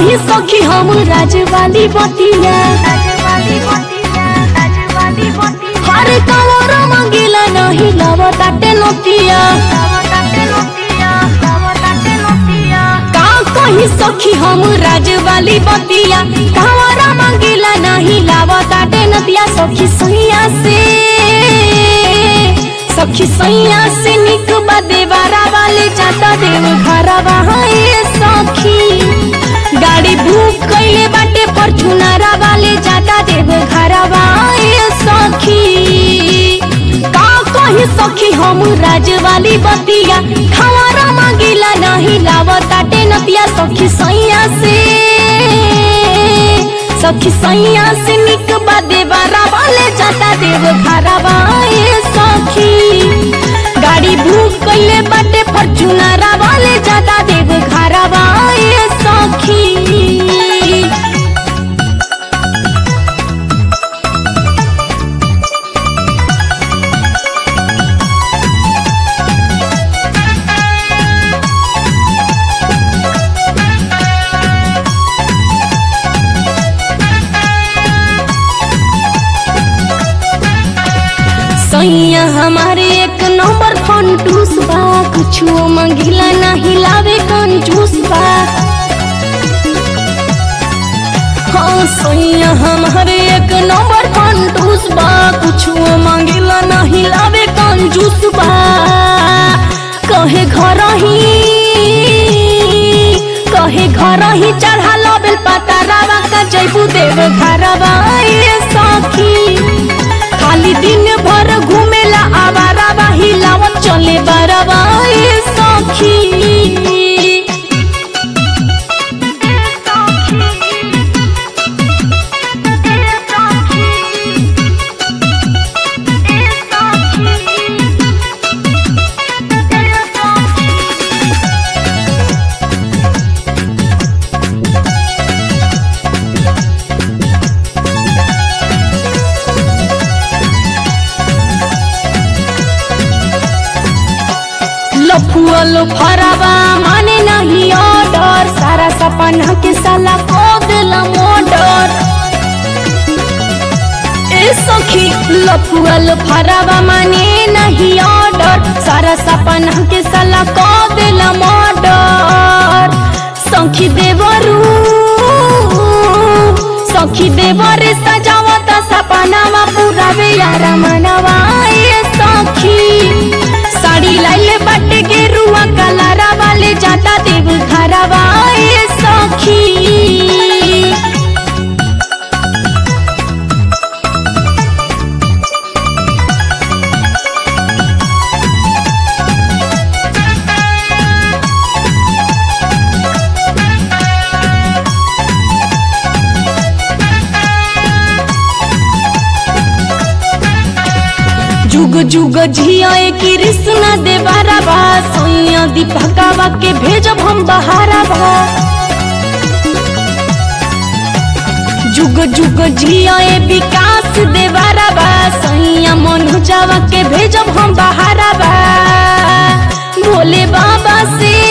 कही सखी हम राजवाली बतिया हरे कंवर मंगिला नहीं लवताटे नतिया का कही सखी हम राजवाली बतिया कंवर मंगिला नहीं लवताटे नतिया सखी सैया से सखी सैया से निक बा देवारा वाले जाता देव घरवा ए सखी गाड़ी बुक कइले बाटे फॉर्च्यूनरा वाले जाता देव घरवा ए सखी का कही सखी हम राजवाली बतिया खवारा मांगिला नहीं लावताटे नतिया सखी सैया से सखी सैया से निक बा देवारा वाले जाता देव घरवा ए सखी गाड़ी बुक कइले बाटे फॉर्च्यूनरा वाले जाता देव घरवा ए सखी सैया हमारे एक नंबर फंटूस बा कुछो मंगिला नहीं लावे कंजूस बा हाँ सैया हमारे एक नंबर फंटूस बा कुछो मंगिला नहीं लावे कंजूस बा कहे घर ही कहे घर ही चढ़ा लबेल पता रावा का जैबू देव घरवा ए सखी खाली दिन भर घूमेला आवारा बाही लावत चले बरवा ए सखी लफुअल फरवा माने नहीं ऑर्डर सारा सपना के साला को दिला मोडर ए सखी लफुअल फरवा माने नहीं ऑर्डर सारा सपना के साला को दिला मोडर सखी देवरू सखी देवरे सजावत सपनावा पुरावे यार मनवा ए सखी साड़ी लाइले बाटे के रुआ कलारा वाले जाता देव घरवा ए सखी जुग जुग झिया कृष्ण देवारा बा सैया दीपकावा के भेजब हम बहारा बा जुग जुग झिया विकास देवारा बा सैया मनोजावा के भेजब हम बहारा बा भोले बाबा से